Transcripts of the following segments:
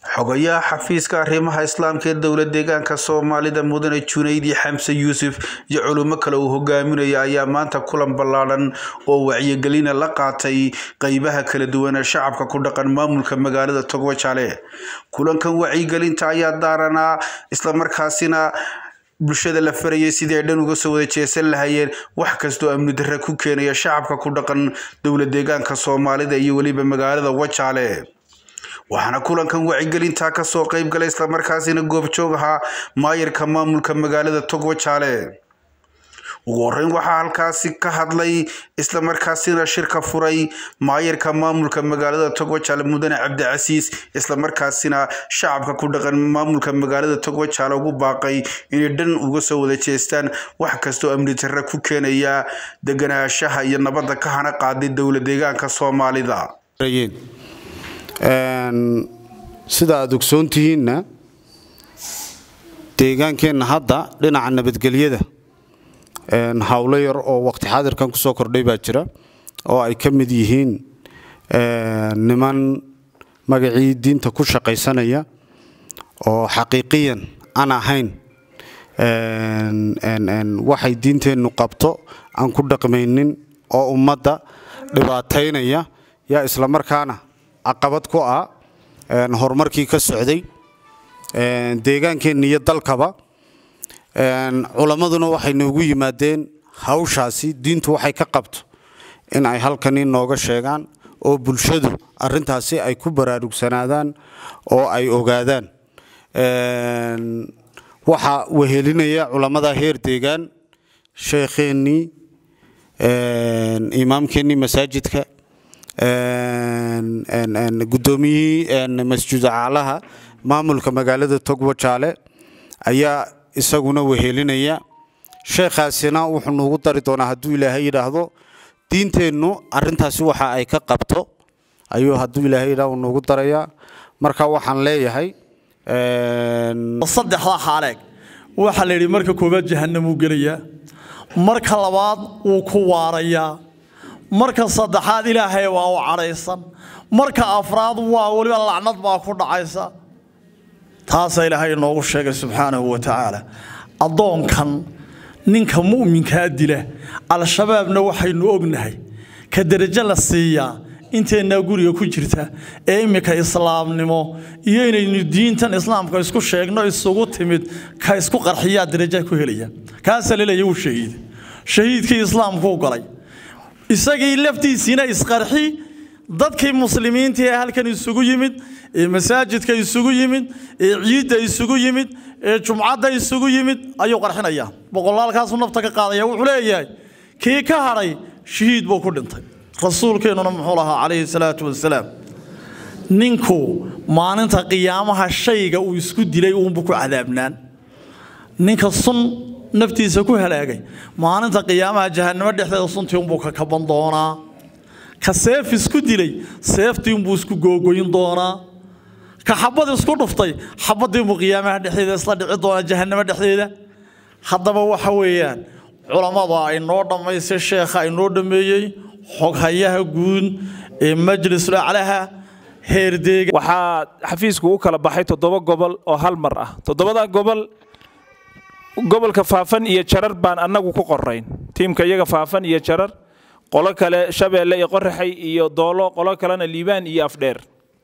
xogayaha xafiiska arrimaha islaamka ee dowla deegaanka soomaalida mudane junaydi xamse yuusuf iyo culimo kale uu hogaaminaya ayaa maanta kulan ballaadhan oo wacyigelina la qaatay qeybaha kala duwan ee shacabka ku dhaqan maamulka magaalada togwajale kulankan wacyigelinta ayaa daaranaa islamarkaasina bulshada la farayay sidii ay dhan uga soo wada jeesan lahayeen wax kastoo amni darre ku keenaya shacabka ku dhaqan dowla deegaanka soomaalida iyo weliba magaalada wajaale waxaana kulankan wacyigelintaa kasoo qeyb galay islamarkaasina goobjoog ahaa maayarka maamulka magaalada togwajaale ugu horeyn waxaa halkaasi ka hadlay islamarkaasina shirka furay maayarka maamulka magaalada togwajaale mudane cabdicasiis islamarkaasina shacabka ku dhaqan maamulka magaalada togwajaale ugu baaqay inay dhan uga soo wada jeestaan wax kastoo amni darre ku keenaya deganaanshaha iyo nabadda ka hana qaaday dowla deegaanka soomaalida sida aad ogsoon tihiinna deegaankeenna hadda dhinaca nabadgelyada howlo yar oo waqti xaadirkan ku soo kordhay baa jira oo ay ka mid yihiin niman magacii diinta ku shaqaysanaya oo xaqiiqiyan aan ahayn waxay diinteennu qabto aan ku dhaqmaynin oo ummadda dhibaataynaya yaa islamarkaana caqabad ku ah horumarkii ka socday deegaankeenna iyo dalkaba culammaduna waxay noogu yimaadeen hawshaasi diintu waxay ka qabto in ay halkani nooga sheegaan oo bulshadu arintaasi ay ku baraarugsanaadaan oo ay ogaadaan waxaa wehelinaya culammada heer deegaan sheekheennii imaamkeennii masaajidka guddoomiyihii masjid caalaha maamulka magaalada togwajaale ayaa isaguna wehelinaya sheekhaasina wuxuu nuugu dari doonaa hadduu ilaahay yidhaahdo diinteennu arintaasi waxa ay ka qabto ayuu hadduu ilaahay yidhahdo nuugu darayaa marka waxaan leeyahay saddexda xaaleeg waxaa la yidhi marka koowaad jahanamuu gelayaa marka labaad wuu ku waarayaa marka saddexaad ilaahay waa u cadhaysan marka afraad waa weliba lacnad baa ku dhacaysa taasaa ilaahay inoogu sheegay subxaanahu wa tacaala addoonkan ninka mu'minkaa dila al-shabaabna waxaynu ognahay ka derajo la siiyaa inteennaa guriga ku jirta ee iminka islaamnimo iyo inaynu diintan islaamka isku sheegno isugu timid ka isku qarxiyaa derajaha ku helaya kaasaa laleeya wuu shahiiday shahiidkii islaamkuu galay isagii laftiisiina isqarxi dadkii muslimiinta ee halkan isugu yimid ee masaajidka isugu yimid ee ciidda isugu yimid ee jumcadda isugu yimid ayuu qarxinayaa boqolaalkaasuu nafta ka qaadaya wuxuu leeyahay kii ka hadhay shahiid buu ku dhintay rasuulkeennuna muxuu lahaa calayhi salaatu wasalaam ninku maalinta qiyaamaha shayga uu isku dilay uunbu ku cadaabnaan ninka sun naftiisa ku halaagay maalinta qiyaamaha jahanamo dhexdeeda suntii unbuu ka kaban doonaa ka seef isku dilay seeftii unbuu isku googoyn doonaa ka xabad isku dhuftay xabadii unbuu qiyaamaha dhexdeeda isla dhici doonaa jahanamo dhexdeeda haddaba waxa weeyaan culammada ay noo dhammaysay sheekha ay noo dhammeeyey xoghayaha guud ee majlisul aclaha heerdeega waxaa xafiisku u kala baxay toddoba gobol oo hal mar ah toddobada gobol gobolka faafan iyo jarar baan annagu ku qorayn tiimka iyaga faafan iyo jarar qolo kale shabeelle iyo qoraxay iyo doolo qolo kalena liibaan iyo afdheer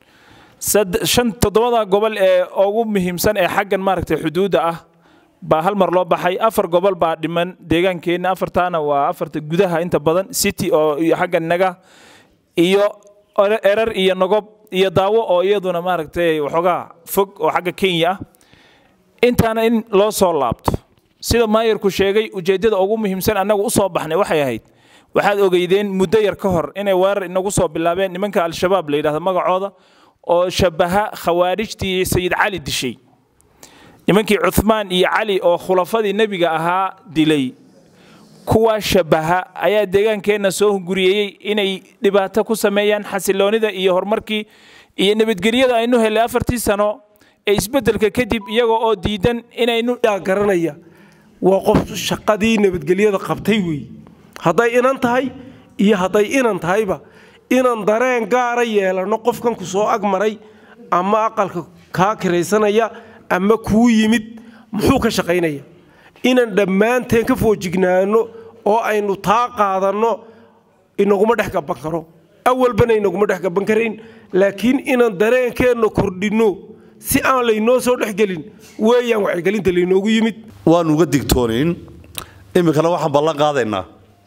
shan toddobada gobol ee ugu muhiimsan ee xaggan maaragtay xuduudda ah baa hal mar loo baxay afar gobol baa dhiman deegaankeenna afartaana waa afarta gudaha inta badan city oo xaggan naga iyo erar iyo nogob iyo daawo oo iyaduna maaragtay waxoogaa fog oo xagga kenya ah intaana in loo soo laabto sida maayarku sheegay ujeeddada ugu muhiimsan annagu u soo baxnay waxay ahayd waxaad ogeydeen muddo yar ka hor inay weerar inagu soo bilaabeen nimanka al-shabaab la yidhahdo magacooda oo shabaha khawaarijtii sayid cali dishay nimankii cuhmaan iyo cali oo khulafadii nebiga ahaa dilay kuwaa shabaha ayaa deegaankeenna soo hunguriyeeyey inay dhibaato ku sameeyaan xasiloonida iyo horumarkii iyo nabadgelyada aynu helay afartii sano ee isbeddelka kadib iyagoo oo diidan inaynu garanaya waa qof shaqadii nabadgelyada qabtay weeye hadday inan tahay iyo hadday inan tahayba inaan dareen gaara yeelano qofkan ku soo agmaray ama aqalka kaa kiraysanaya ama kuu yimid muxuu ka shaqaynaya inaan dhammaanteen ka foojignaano oo aynu taa qaadanno inaguma dhex gaban karo awalbana inaguma dhex gaban karayn laakiin inaan dareenkeenna kordhinno si aan laynoo soo dhexgelin weeyaan wacyigelinta laynoogu yimid waanu uga digtoonayn iminkana waxaan ballan qaadaynaa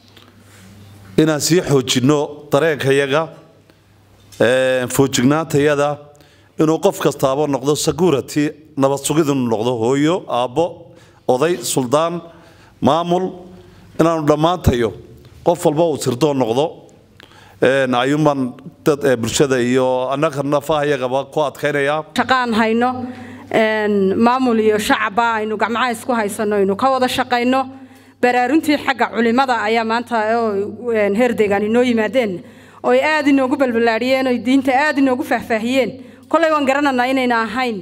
inaan sii xoojinno dareenkayaga foojignaantayada inuu qof kastaaba noqdo security nabad sugid inuu noqdo hooyo aabbo oday suldaan maamul inaanu dhammaantayo qof walba uu sirdoon noqdo ayuumbaan dad bulshada iyo annaga nafahayagaba ku adkaynaya shaqaan hayno maamul iyo shacabba aynu gacmaha isku haysano aynu ka wada shaqayno baraaruntii xagga culimada ayaa maanta heer deegaan inoo yimaadeen oo ay aad inoogu balbalaadhiyeen oo diinta aad inoogu faahfaahiyeen kolay waan garananaa inayna ahayn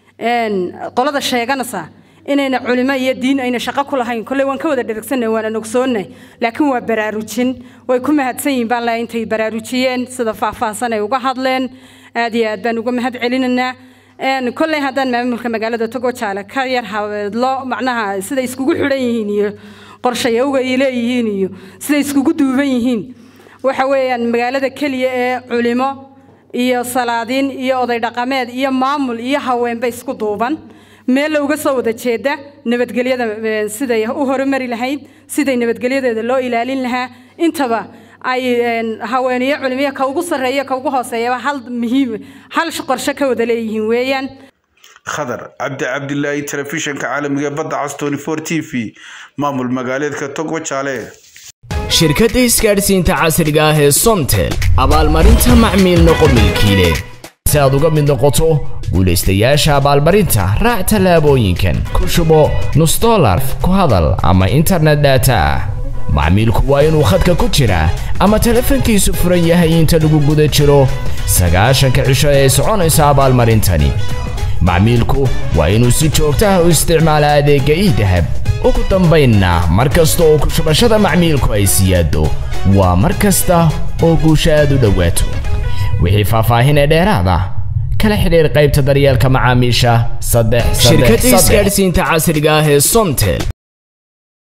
qolada sheeganaysa inayna culimo iyo diin ayna shaqo ku lahayn kolay waan ka wada dheragsanay waana nogsoonnay laakiin waa baraarujin way ku mahadsan yihiin baan leeyahay intay baraarujiyeen sida faahfaahsan ay uga hadleen aad iyo aad baan uga mahad celinaynaa kolley haddaan maamulka magaalada togo jaale ka yar habeedlo macnaha siday iskugu xidhan yihiin iyo qorshayowga ay leeyihiin iyo siday iskugu duuban yihiin waxa weeyaan magaalada keliya ee culimo iyo salaadiin iyo oday dhaqameed iyo maamul iyo haweenba isku duuban meel looga soo wada jeeda nabadgelyada siday u horumari lahayd siday nabadgelyadeeda loo ilaalin lahaa intaba ay haweeniyo culimiyo ka ugu sarreeya ka ugu hooseeyaba hal muhiim hal qorshe ka wada leeyihiin weeyaan khadar cabdi cabdilaahi telefishinka caalamiga badda cas 24 t v maamul magaaleedka togo jaale shirkadda isgaadhsiinta casriga ah ee somtel abaalmarinta macmiil noqo milkiile si aad uga mid noqoto guulaystayaasha abaalmarinta raac tallaabooyinkan ku shubo nus dolar ku hadal ama internet data ah macmiilku waa inuu khadka ku jiraa ama telefoonkiisu furan yahay inta lagu guda jiro sagaashanka cisho ee soconaysa abaalmarintani macmiilku waa inuu si joogto ah u isticmaala adeegga iidahab ugu dambaynna mar kasta oo ku shubashada macmiilku ay siyaado waa mar kasta oo guusha aad u dhowaato wixii faahfaahin ee dheeraada kala xidhiir qaybta daryeelka macaamiisha saddex shirkadda isgaadhsiinta casriga ah ee somtel